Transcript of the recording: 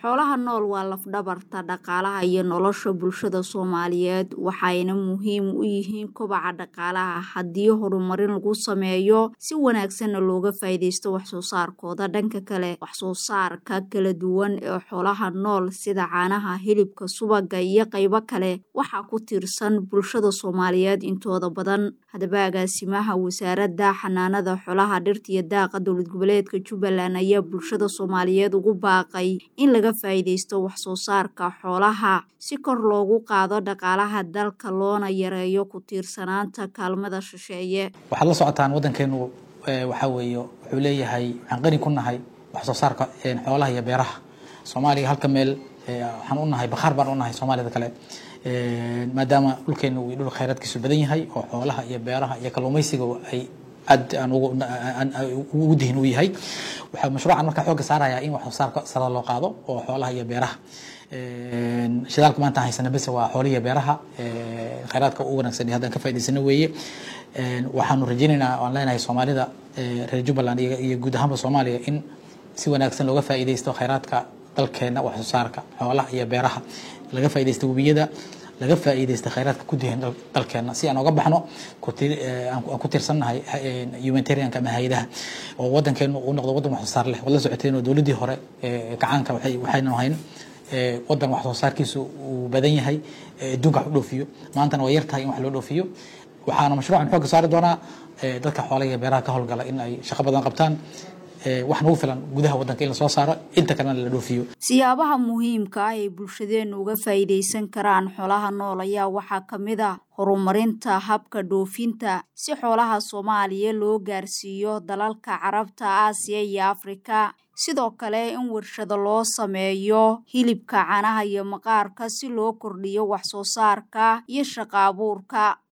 xoolaha nool waa lafdhabarta dhaqaalaha iyo nolosha bulshada soomaaliyeed waxayna muhiim u yihiin kobaca dhaqaalaha haddii horumarin lagu sameeyo si wanaagsanna looga faa'iidaysto waxsoo saarkooda dhanka kale waxsoo saarka kala duwan ee xoolaha nool sida caanaha hilibka subaga iyo qaybo kale waxaa ku tiirsan bulshada soomaaliyeed intooda badan haddaba agaasimaha wasaaradda xanaanada xoolaha dhirta iyo daaqa dowlad goboleedka jubbaland ayaa bulshada soomaaliyeed ugu baaqay in laga faa'iidaysto waxsoo saarka xoolaha si kor loogu qaado dhaqaalaha dalka loona yareeyo ku tiirsanaanta kaalmada shisheeye waxaad la socotaan waddankeenu waxaa weeye wuxuu leeyahay waxaan qani ku nahay waxsoo saarka xoolaha iyo beeraha soomaaliya halka meel waxaan u nahay bakhaar baan u nahay soomaalida kale maadaama dhulkeenu uu dhul khayraadkiisu badan yahay oo xoolaha iyo beeraha iyo kalluumaysiga ay aad aan ugu dihin u yahay waxaa mashruucan markaa xoogga saaraya in wax soo saarka sare loo qaado oo xoolaha iyo beeraha shidaalka maanta aan haysana bese waa xoolihi iyo beeraha khayraadka u wanaagsan iyo haddaan ka faa'idaysano weeye waxaanu rajaynaynaa waan leenahay soomaalida reer jubbaland iyo guud ahaanba soomaaliya in si wanaagsan looga faa'iidaysto khayraadka dalkeena wax soo saarka xoolaha iyo beeraha laga faa'iidaysto webiyada laga faa'iidaysta khayraadka ku dihan dalkeena si aan oga baxno aan ku tirsannahay humanitarianka ama hay-adaha oo waddankeenu uu noqdo waddan wax soo saar leh waad la socoteen oo dowladdii hore gacaanka waxaynu ahayn waddan wax soo saarkiisu uu badan yahay adduunka wax u dhoofiyo maantana waa yar tahay in wax loo dhoofiyo waxaana mashruucan xoogga saari doonaa dadka xoolaha iyo beeraha ka howlgala in ay shaqo badan qabtaan wax nagu filan gudaha waddanka in la soo saaro inta kalena la dhoofiyo siyaabaha muhiimka ah ee bulshadeennu uga faa'iidaysan karaan xoolaha nool ayaa waxaa ka mid ah horumarinta habka dhoofinta si xoolaha soomaaliya loo gaarsiiyo dalalka carabta aasiya iyo afrika sidoo kale in warshado loo sameeyo hilibka caanaha iyo maqaarka si loo kordhiyo wax soo saarka iyo shaqo abuurka